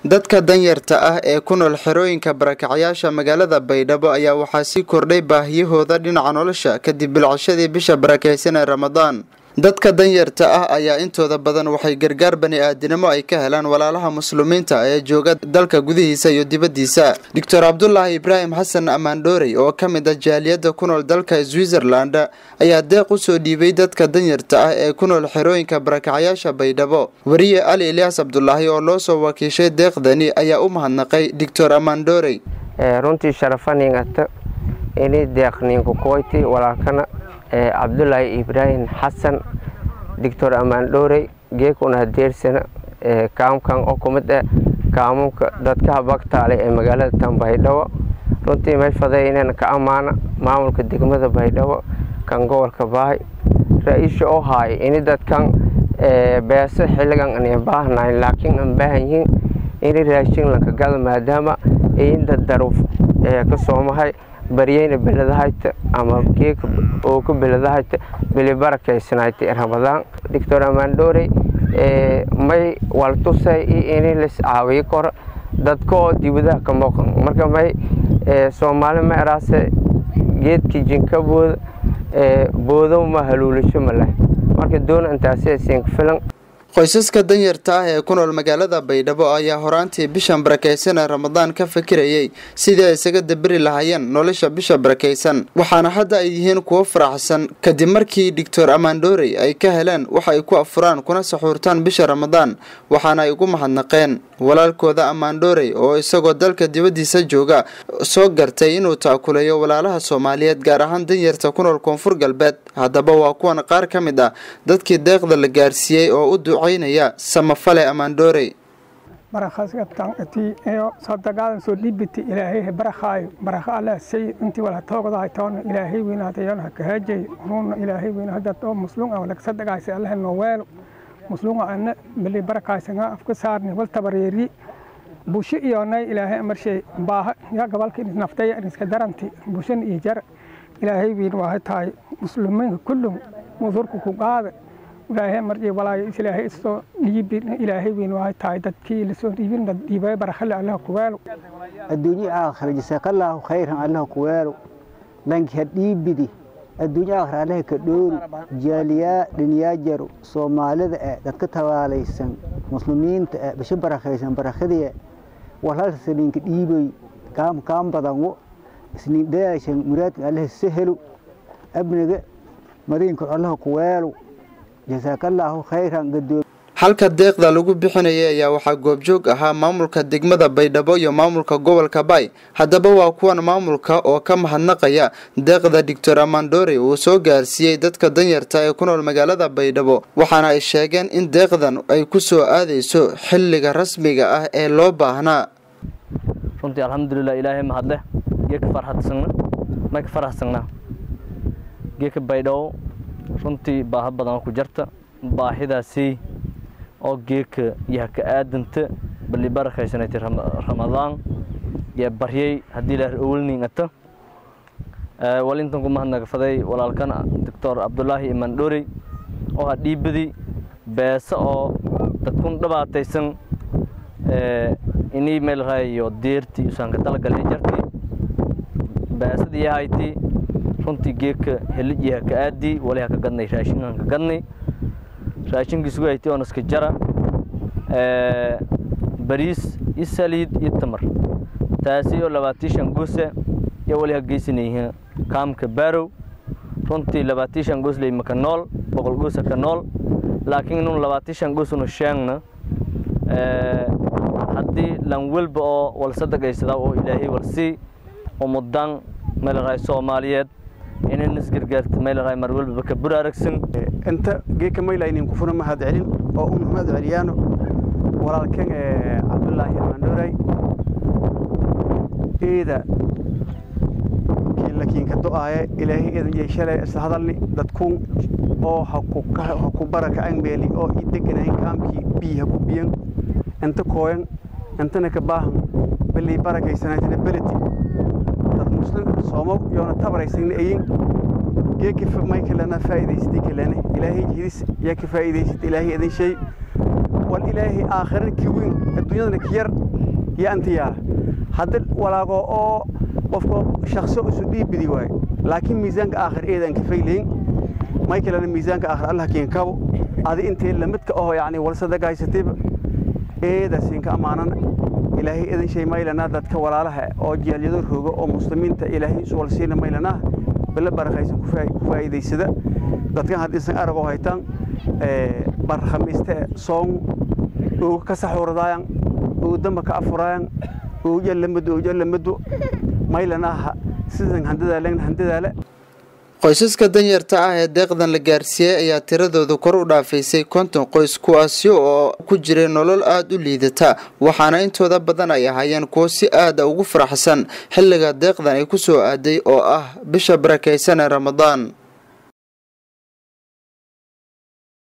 dadka danyarta ah ee ku nool xerooyinka barakacyaasha magaalada baydhabo ayaa waxaa sii kordhay baahiyahooda dhinaca nolosha kadib bilcashadii bisha barakaysan ee ramadaan dadka danyarta ah ayaa intooda badan waxay gargaar bani aadinimo ay ka helaan walaalaha muslimiinta ee jooga dalka gudihiisa iyo dibaddiisa doctor cabdulaahi ibraahim xasan amaandhoorey oo ka mid ah jaaliyadda ku nool dalka switzerland ayaa deeq u soo dhiibay dadka danyarta ah ee ku nool xerooyinka barakacyaasha baydhabo weriye ali ilyaas cabdulaahi oo loo soo wakiishay deeqdani ayaa u mahadnaqay doctor amaandhoorey runtii sharafaningata ini deeqninka kuwayti walaalkana cabdulaahi ibraahim xasan doctor amaandhoorey geekuna hadeersana kaamkan oo kumid ah kaamunka dadkaha bagtaale ee magaalada tan baydhabo runtii may faday inayna ka ammaana maamulka degmada baydhabo kan gobolka baahay ra-iisha oo haay ini dadkan beeso xilligan ana baahnayn laakiin aan baahan yihiin ini raashin lanka gada maadaama inda daruuf ka soomahay baryeyna beladahayta ama geeka oo ka beladahayta bilibarakaysanayti ramadaan doctor amaandhoorey may waltusay iyo ini lis caawiyo koro dadka oo dibadaha ka muuqan marka may soomaali ma eraase geedkii jinka booda boodow ma haluulasho ma leh marka doona intaasi siinka filan qoysaska danyarta ah ee ku nool magaalada baydhabo ayaa horaantii bishan barakaysan ee ramadaan ka fikirayay sidii ay isaga daberi lahaayeen nolosha bisha barakaysan waxaana hadda ay yihiin kuwo faraxsan kadib markii doctor amaandhoorey ay ka heleen wax ay ku afuraan kuna saxuurtaan bisha ramadaan waxaana ay ugu mahadnaqeen walaalkooda amaandhoorey oo isagoo dalka dibaddiisa jooga soo gartay inuu taakuleeyo walaalaha soomaaliyeed gaar ahaan danyarta ku nool koonfur galbeed haddaba waa kuwan qaar ka mid ah dadkii deeqda la gaarsiiyey oo u ducaynaya samafale amaandhoorey barakhaskataniyo sadaqaadan soo dhibiti ilaahay barakhaayo barakha allah say intii wala toogdahay toona ilaahay weynaadayan ha kahajay ruuna ilaahay weynaadad oo muslunga wala sadaqaasi allah noo weelo muslunga ana bali barakaysanga afka saarni wal tabareeri busho iyonay ilaahay amarshay baaha ya gabalka naftay iska daranti bushan iyo jar ilaahay weyn waa tahay muslimiinka kullum mudurku ku qaada ilaahay marjay walaayo ilaahay isoo dhiibin ilaahay weyn waa tahay dadkii lasoo dhiibin dad dhiibay barakhale allah ku weelo adduunyo aakhira jazaakallaahu khayran allah ku weelo dhanki ha dhiibidi adduunyo aakhira allah ka dhoori jaaliyaa dhinyaa jaro soomaalida eh dadka tabaalaysan muslimiinta eh bisho barakhaysan barakhadiya walhalka saliinka dhiibay kaam kaam badanwo isniin dayaashan muraadka allah sahelo abniga mariinka allah ku weelo jazaakallaahu khayran gadoom halka deeqda lagu bixinayay ayaa waxaa goobjoog ahaa maamulka degmada baydhabo iyo maamulka gobolka baay haddaba waa kuwan maamulka oo ka mahadnaqaya deeqda doctor amaandhoorey uu soo gaarsiiyey dadka danyarta ee ku nool magaalada baydhabo waxaana ay sheegeen in deeqdan ay ku soo aadayso xilliga rasmiga ah ee loo baahnaa runtii alxamdulilah ilaahay mahadleh geeka farxadsagna mayka faraxsagnaa geeka baydhabo runtii baaha badan ku jarta baahidaasi oo geeka yaha ka aadanta bali barakaysanaytay ramadaan yaa baryay haddii la owlningata walintan ku mahadnagafaday walaalkana doctor cabdulaahi imaan dhorey oo ha dhiibadi beesa oo dadkun dhibaataysan inii meel rayo deerti usaanka talagalay jarti beesadii yahayti runtii geeka helid yaha ka aadi wali ha ka gadnay raashinkan ka gadnay raashinkii sugu hayti oon iska jara bariis iyo saliid iyo tamar taasi oo labaatii shan goose iyo wali ha geysanayhiin kaamka baarow runtii labaatii shan goos leyma ka nool boqol goosa ka nool laakiin inuu labaatii shan goosunu sheegna haddii lan welba oo wal sadaqaysadaa oo ilaahay walsii umudan meelaraay soomaaliyeed inay isgargaarta meelaraay mar welbaba ka bur aragsan inta geeka maylaynin kufuna mahad celin oo u mahad celiyaano walaalkan cabdulaahi amaandhoray eeda kiinlakiinka do'aaye ilaahay eedan yeeshale isla hadalni dadkun oo ha ku barakacen meeli oo i deganayn kaamkii biyi ha ku biyan inta kooyan intana ka baahan balii barakaysanaatana beleti dad muslim soomo yoona tabaraysanna ayin geeki may kalena faa'iidaysatay kalene ilaahay jihidis yaa ka faa'iidaysatay ilaahay idin shay wal ilaahay aakhirana ki weyn adduunyadana ki yar iyo antiyaala hadda walaago oo qofka shaqso isu dhiibidi waayo laakiin miisaanka aakhir eedaan ka faylayn may kalena miisaanka aakhir allah kiin kabo adi intee lamidka oo yacni walsadaga haysatayba eedaasinka ammaanana ilaahay eedan shay maylanaa dadka walaalaha oo jaalyado rooga oo muslimiinta ilaahay isu walsiina maylanaa bala barakaysan ku faa'iidaysada dadkan haddiisan arag oo haytaan barkhamiiste soon ooga ka saxuuradaayan oo damba ka afuraayan ooja lamado ooja lamado maylanaaha sidan handadaalen handadaale qoysaska danyarta ah ee deeqdan la gaarsiiyey ayaa tiradooda kor u dhaafaysay konton qoys kuwaasi oo ku jiray nolol aada u liidata waxaana intooda badan ay ahaayeen kuwo si aada ugu faraxsan xilliga deeqdan ay ku soo aaday oo ah bisha barakaysan ee ramadaan